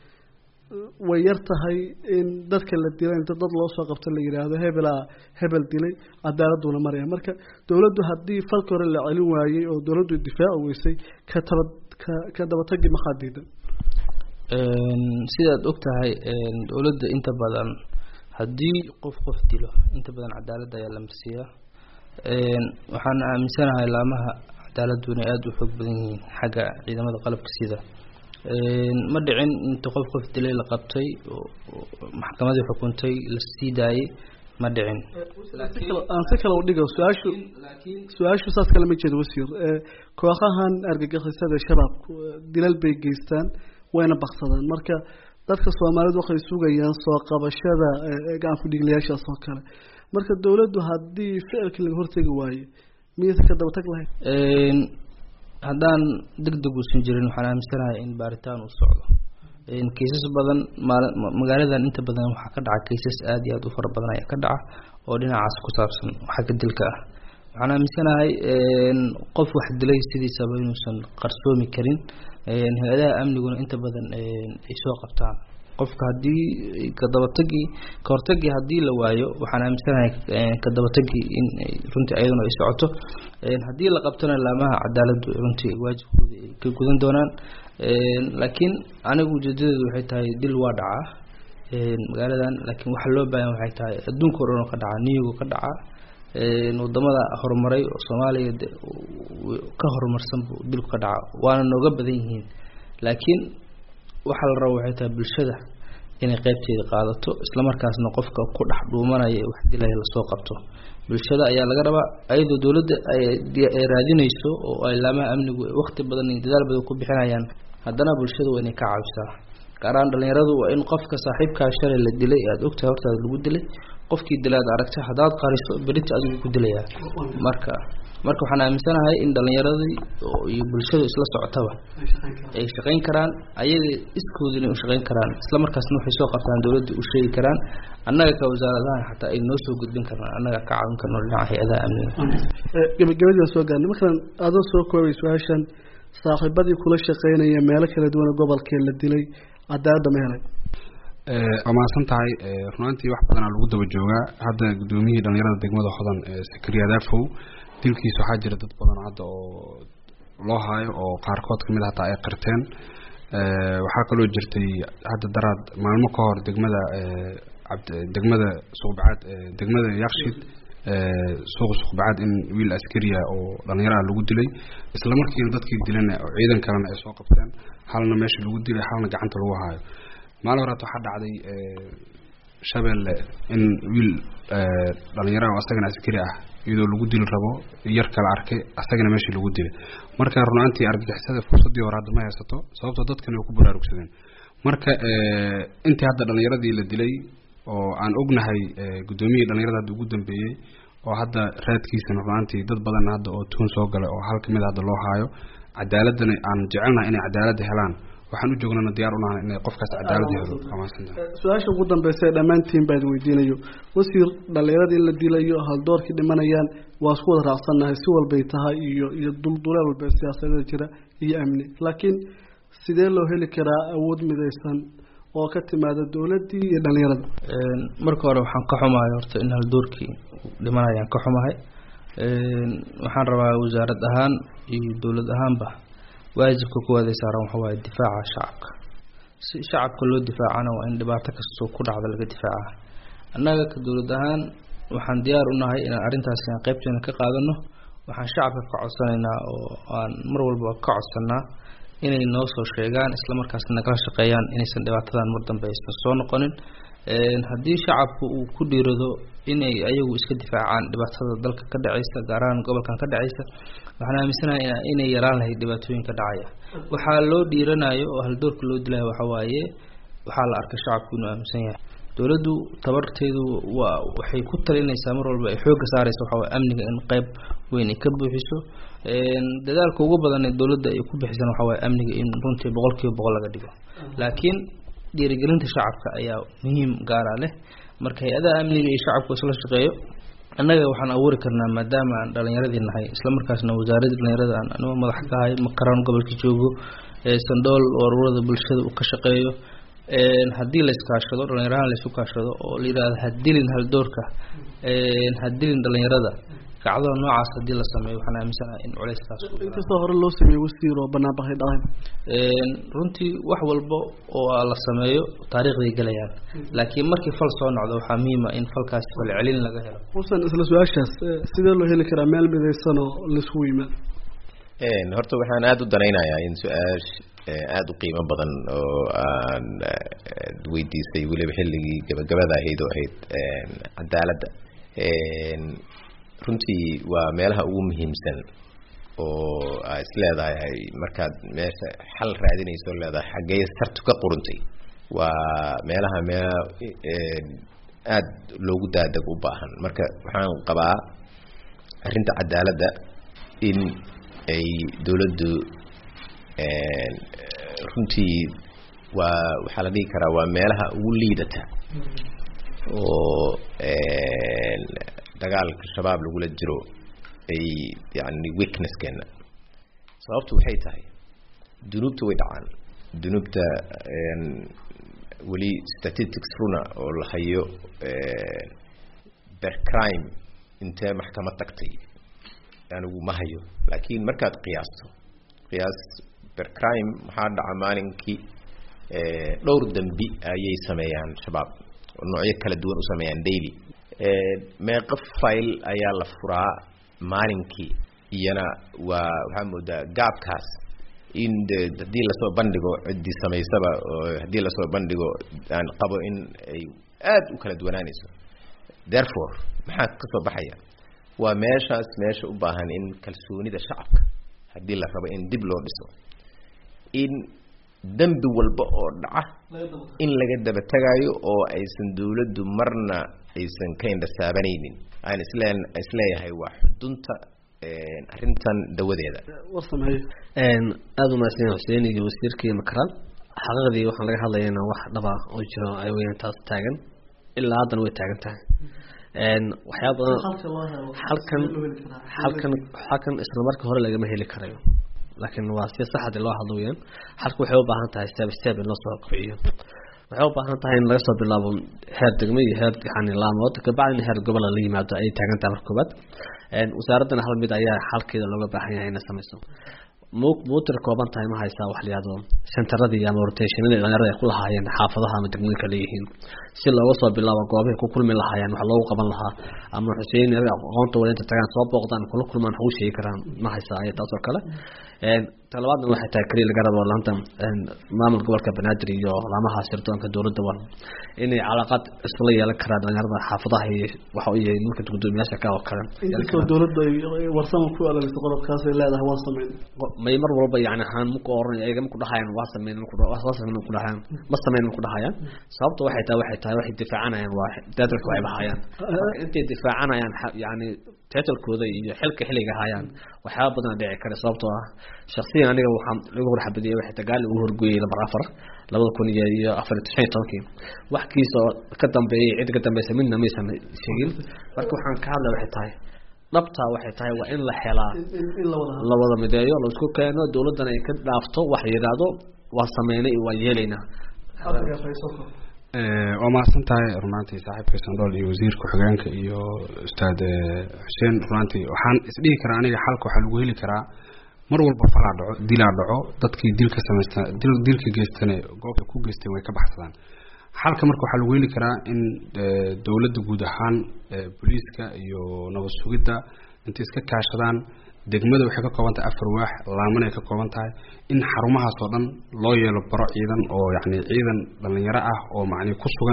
way yar tahay in dadka la dilay inta dad loo soo qabto la yidhaahdo hebelaa hebel dilay cadaaladuna maraya marka dowladdu haddii falka hore la celin waayey oo dowladdu difaaci weysay ka taba ka ka dabatagi maxaa diidan sidaad og tahay dowladda inta badan haddii qof qof dilo inta badan cadaaladda ayaa la marsiiyaa waxaan aaminsanahay laamaha cadaaladdu inay aada u xoog badan yihiin xagga ciidamada qalabka sida ma dhicin inta qof qof dilay la qabtay maxkamadii xukuntay la sii daayay ma dhicin aan si kale udhigo su-aashu su-aashu saas kale ma jeedo wasiir kooxahan argagixisada shabaabku dilal bay geystaan wayna baksadaan marka dadka soomaalidu waxay sugayaan soo qabashada gacan ku-dhiiglayaashaas oo kale marka dowladdu haddii ficilkii laga hortegi waaye miyaysa ka dabatag lahayn haddaan deg deg uusan jirin waxaan aaminsanahay in baaritaan uu socdo kaysas badan maal magaaladan inta badan waxaa ka dhaca kaysas aada iyo aada u fara badan ayaa ka dhaca oo dhinacaas ku saabsan xagga dilka ah waxaan aaminsanahay qof wax dilay sidiisaba inuusan qarsoomi karin hay-adaha amniguna inta badan ay soo qabtaan qofka haddii kadabatagii kahortagii haddii la waayo waxaan aaminsanahay kadabatagii in runtii ayaduna ay socoto haddii la qabtona laamaha cadaaladdu runtii waajibkooda ay ka gudan doonaan laakiin anigu ujeedadeedu waxay tahay dil waa dhacaa magaaladan laakiin waxa loo baahan waxay tahay adduunka o dhan oo ka dhaca niyigo ka dhaca wadamada horumaray oo soomaaliya ka horumarsan buu dilku ka dhaca waana nooga badan yihiin laakiin waxaa la raba waxay tahay bulshada inay qeybteeda qaadato islamarkaasna qofka ku dhex dhuumanaya ee wax dilaya lasoo qabto bulshada ayaa laga rabaa ayadoo dowladda ay raadinayso oo ay laamaha amnigu wakti badan iyo dadaal badan ku bixinayaan haddana bulshada waa inay ka caawisaa gaaraan dhalinyaradu waa in qofka saaxiibkaa shalay la dilay aada ogtahay hortaada lagu dilay qofkii dilaad aragtay haddaad qariso berita adigu ku dilayaa marka marka waxaan aaminsanahay in dhalinyaradii iyo bulshadu isla socotaba ay shaqayn karaan ayada iskoodina u shaqayn karaan isla markaasna waxay soo qabtaan dowladda u sheegi karaan annaga ka wasaaradahan xataa ay noo soo gudbin karnaan annaga ka caawin karno dhinaca hay-adaha amniga gabagabadii soo gaarnay markaan adoo soo koobay su-aashan saaxiibadii kula shaqeynaya meelo kala duwan gobolkee la dilay cadaaladda ma helay waa mahadsan tahay runaantii wax badanaa lagu daba joogaa hadda guddoomiyihii dhalinyarada degmada hodan sakariya daafow dilkiisa waxaa jira dad badan hadda oo loo haayo oo qaarkood kamid hataa ay qirteen waxaa kaloo jirtay hadda daraad maalmo ka hor degmada degmada suuqbacaad degmada yakshid suuqa suuqbacaad in wiil askariya oo dhalinyaraha lagu dilay isla markiina dadkii dilana oo ciidan kalena ay soo qabteen halna meesha lagu dilay halna gacanta lagu haayo maalin horaad waxaa dhacday shabeelle in wiil dhalinyaraha oo asagana askari ah iyadoo lagu dili rabo yar kala arkay asagana meeshii lagu dilay marka runaantii argagixisada fursadii hore hadda ma haysato sababtoo dadkan way ku baraarugsadeen marka intii hadda dhalinyaradii la dilay oo aan ognahay guddoomiyihii dhalinyarada hadda ugu dambeeyey oo hadda raadkiisana runaantii dad badan hadda oo tuun soo galay oo hal kamid hadda loo haayo cadaaladana aan jecelnahay inay cadaaladda helaan waxaan u joognana diyaar unahay inay qofkaas cadaalad helo su-aasha ugu dambeysa ee dhammaantiin baa idin weydiinayo wasiir dhalinyarada in la dilayo haldoorkii dhimanayaan waa isku wada raacsannahay si walbay tahay iyo iyo dulduleel walba siyaasadada jira iyo amni laakiin sidee loo heli karaa awood midaysan oo ka timaada dowladdii iyo dhalinyarada marka hore waxaan ka xumahay horta in haldoorkii dhimanayaan ka xumahay waxaan rabaa wasaarad ahaan iyo dowlad ahaanba waajibka kuwaada saaran waxa waaye difaaca shacabka si shacabka loo difaacana waa in dhibaato kastoo ku dhacda laga difaaca annaga ka dowlad ahaan waxaan diyaar u nahay inaan arrintaasi aan qaybteena ka qaadano waxaan shacabka ka codsanaynaa oo aan mar walba ka codsanaa inay noo soo sheegaan isla markaasna nagala shaqeeyaan inaysan dhibaatadan mar dambe aysan soo noqonin haddii shacabku uu ku dhiirado inay ayagu iska difaacaan dhibaatada dalka ka dhacaysa gaar ahaan gobolkan ka dhacaysa waxaan aaminsanaha inay yaraan lahayd dhibaatooyinka dhacaya waxaa loo dhiiranayo oo haldoorka loo dilayo waxa waaye waxaa la arkay shacabku inuu aaminsan yahay dowladdu tabarteedu waa waxay ku talinaysaa mar walba ay xoogga saaraysa waxa waye amniga in qeyb weyn ay ka buuxiso dadaalka ugu badan ee dowladda ay ku bixisan waxa waye amniga in runtii boqol kiiba boqol laga dhigo laakiin dhiirigelinta shacabka ayaa muhiim gaara leh marka hay-adaha amniga iyo shacabku isla shaqeeyo annaga waxaan abuuri karnaa maadaama aan dhalinyaradii nahay islamarkaasna wasaaradda dhalinyarada aan anigoo madax ka ahay makaraan gobolka joogo sandool oo ururada bulshada uu ka shaqeeyo haddii la iskaashado dhalinyarahan la isu kaashado oo la yidhahdo hadilin haldoorka hadilin dhalinyarada kacdada noocaas haddii la sameeyo waxaan aaminsanaha in culeyskaas inkastoo hore loo sameeyey wasiir oo banaanbaxay dhacay runtii wax walba oo la sameeyo taariikhday gelayaan laakiin markii fal soo nocdo waxaa muhiima in falkaasi falcelin laga helo xusan isla su-aashaas sidee loo heli karaa meel midaysan oo laiskugu yimaado horta waxaan aada u danaynayaa in su-aash aada u qiimo badan oo aan weydiisay weliba xilligii gabagabada ahayd oo ahayd cadaaladda runtii waa meelaha ugu muhiimsan oo aa is leedahay markaad meesha xal raadinayso leedahay xaggee sartu ka quruntay waa meelaha mee aada loogu daadeg u baahan marka waxaan qabaa arrinta cadaaladda in ay dowladdu runtii waa waxaa la dhihi karaa waa meelaha ugu liidata oo dagaalka shabaab lagula jiro ay yani weaknesskeena sababtu waxay tahay dunuubta way dhacaan dunuubta weli statistics runa oo la hayo ber crime intee maxkamad tagtay anigu ma hayo laakiin markaad qiyaasto qiyaas ber crime maxaa dhaca maalinkii dhowr dembi ayay sameeyaan shabaab oo noocyo kala duwan u sameeyaan daily meeqo file ayaa la furaa maalinkii iyana waa waxaa moodaa gaabkaas in de haddii lasoo bandhigo ciddii samaysaba oo haddii lasoo bandhigo aan qabo in ay aada u kala duwanaanayso therefore maxaa ka soo baxaya waa meeshaas meesha u baahan in kalsoonida shacabka haddii la rabo in dib loo dhiso in dembi walba oo dhaca in laga daba tagayo oo aysan dawladdu marna aysan ka indhasaabanaynin aan isle isleeyahay waa xudunta arrintan dawadeeda aada umahadsan xuseen iyo wasiirkii makaraan xaqiiqdii waxaan laga hadlayana wax dhaba oo jiro ay weyaan taas taagan ilaa haddana way taagan tahay waxyaaba badan halkan halkan halkan isla marka hore lagama heli karayo laakiin waa si saxadi loo hadlo weyaan halka waxay u baahan tahay step step in loo soo kiciyo waxay u baahan tahay in laga soo bilaabo heer degmo iyo heer yani laamood kabacdina heer gobola la yimaado ayay taagan tahay marka koobaad wasaaraddana hal mid ayaa xalkeeda looga baahan yahay inay samayso mu muutir kooban tahay ma haysaa wax layihahdo centeradii ama rotationadii dhalinyarada ay ku lahaayeen xaafadaha ama degmooyinka leeyihiin si looga soo bilaabo goobahay ku kulmi lahaayeen wax loogu qaban lahaa ama xuseen aqoonta wada inta tagaan soo booqdaan kula kulmaan wax ugu sheegi karaan ma haysaa ay taas oo kale talabaadna waxay tahay keliya laga rabo laanta maamul gobolka banaadir iyo laamaha sirdoonka dowladda wa inay calaaqaad isla yeelan karaan dhalinyarada xaafadaha iyo waxa u yahay nimanka gudoomiyaasha ka oo kale inkastoo dowladda ay warsama ku alaliso qodobkaas ay leedahay waa sameyn may mar walba yani ahaan maku oran ayaga maku dhahayaan waa sameyn waa sameyn maku dhahayaan ma sameyn maku dhahayaan sababta waxay tahay waxay tahay waxay difaacanayaan waa dadalka waxay bahayaan intay difaacanayaan yani titalkooda iyo xilka xilliga hayaan waxyaaba badan dhici kara sababtoo ah shaksiyan aniga waxaan lagu horxabadiyay waxay tagaali ugu horgooyay lambar afar labada kun iyo iyo afar iyo shan iyo tobankii wax kiisoo ka dambeeyay cid ka dambaysa midna maysan sheegin marka waxaan ka hadlay waxay tahay dhabtaa waxay tahay waa in la helaa la wada mideeyo la isku keeno dowladdana ay ka dhaafto wax yidhaahdo waa sameynay waa yeelaynaa waa mahadsan tahay runaantii saaxiibka sandool iyo wasiir ku-xigeenka iyo ustaad xuseen runaantii waxaan isdhihi karaa aniga xalka waxaa lagu heli karaa mar walba falaa dhaco dilaa dhaco dadkii dilka samaysta dil dilka geystane goobta ku geysteen way ka baxsadaan xalka marka waxaa lagu heli karaa in dowladda guud ahaan booliiska iyo nabad sugidda intay iska kaashadaan degmada waxay ka kooban tahay afar waax laaman ay ka kooban tahay in xarumahaas oo dhan loo yeelo baro ciidan oo yacni ciidan dhalinyaro ah oo macni ku sugan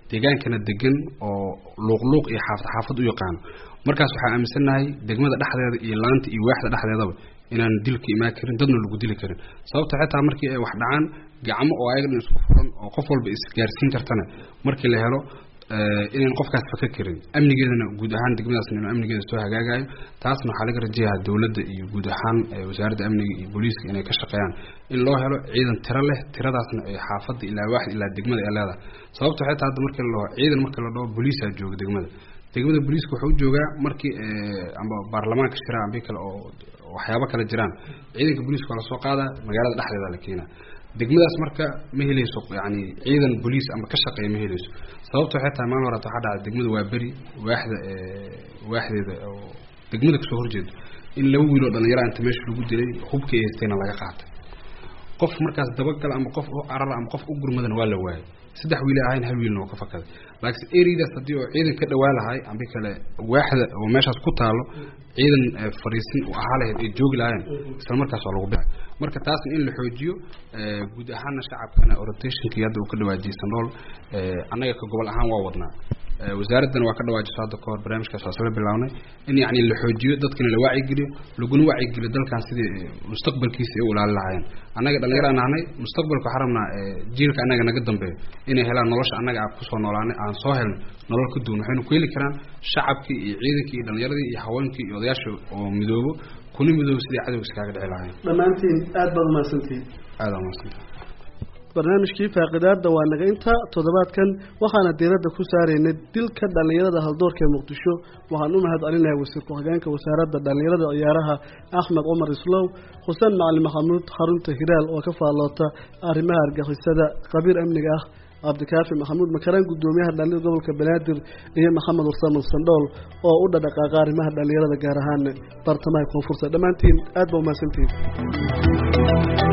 deegaankana degan oo luuqluuq iyo xaafad xaafad u yaqaano markaas waxaan aaminsannahay degmada dhexdeeda iyo laanta iyo waaxda dhexdeedaba inaan dilka imaan karin dadna lagu dili karin sababta xitaa markii ay wax dhacaan gacmo oo ayaga dhan isku furan oo qof walba isgaarsiin kartana markii la helo inayn qofkaas faka karin amnigeedana guud ahaan degmadaasna inuu amnigeeda soo hagaagayo taasna waxaa laga rajayaha dowladda iyo guud ahaan wasaaradda amniga iyo booliiska inay ka shaqeeyaan in loo helo ciidan tiro leh tiradaasna ay xaafadda ilaa waaxid ilaa degmada ay leedahay sababta xitaa hadda markii la dhaho ciidan markii la dhaho booliisaa jooga degmada degmada booliiska wuxuu u joogaa markii amba baarlamaanka shiraan ambi kale oo waxyaabo kale jiraan ciidanka booliiska waa lasoo qaadaa magaalada dhexdeeda la keenaa degmadaas marka ma helayso yani ciidan boliis ama ka shaqeeya ma helayso sababta waxay tahay maalin horata waxaa dhacday degmada waa beri waaxda waaxdeeda oo degmada kasoo horjeedo in laba wiil oo dhalinyara inta meesha lagu dilay hubka ay haystayna laga qaatay qof markaas dabagal ama qof u carar ama qof u gurmadana waa la waayay saddex wiil ahayn hal wiilna oo ka fakaday laakiin ereydaas haddii oo ciidan ka dhawaa lahay ambi kale waaxda oo meeshaas ku taalo ciidan fariisin u ahaa lahayd ay joogi lahaayeen isla markaas waa lagu bixay marka taasna in la xoojiyo guud ahaana shacabkana rotationkii hadda uu ka dhawaajiyey sandool annaga ka gobol ahaan waa wadnaa wasaaraddana waa ka dhawaajiso hadda kahor barnaamijkaas waa isla bilawnay in yacni la xoojiyo dadkana la wacyigeliyo laguna wacyigeliyo dalkan sidii mustaqbalkiisa ay u ilaali lahaayeen annaga dhallinyaro aan nahnay mustaqbalka waxaan rabnaa jiilka annaga naga dambeeyo inay helaan nolosha annaga aan kusoo noolaanay aan soo helnay nolol ka duwan waxaynu ku heli karaan shacabkii iyo ciidankii iyo dhallinyaradii iyo haweenkii iyo odayaasha oo midoobo kuna midoobo sidii cadowga iskaaga dhici lahaayeen dhammaantiin aad baad umahadsantihiin aada umahadsantaha barnaamijkii faaqidaada waa naga inta toddobaadkan waxaana diiradda ku saaraynay dilka dhallinyarada haldoorka ee muqdisho waxaan u mahad celinahay wasiir ku-xigeenka wasaaradda dhallinyarada ciyaaraha axmed cumar islow xuseen macalin maxamuud xarunta hiraal oo ka faalloota arrimaha argixisada khabiir amniga ah cabdikaafi maxamuud makaraan guddoomiyaha dhallinyada gobolka banaadir iyo maxamed warsaman sandhool oo u dhadhaqaaqa arrimaha dhallinyarada gaar ahaan bartamaha koonfurta dhammaantiin aad ba umahadsantihiin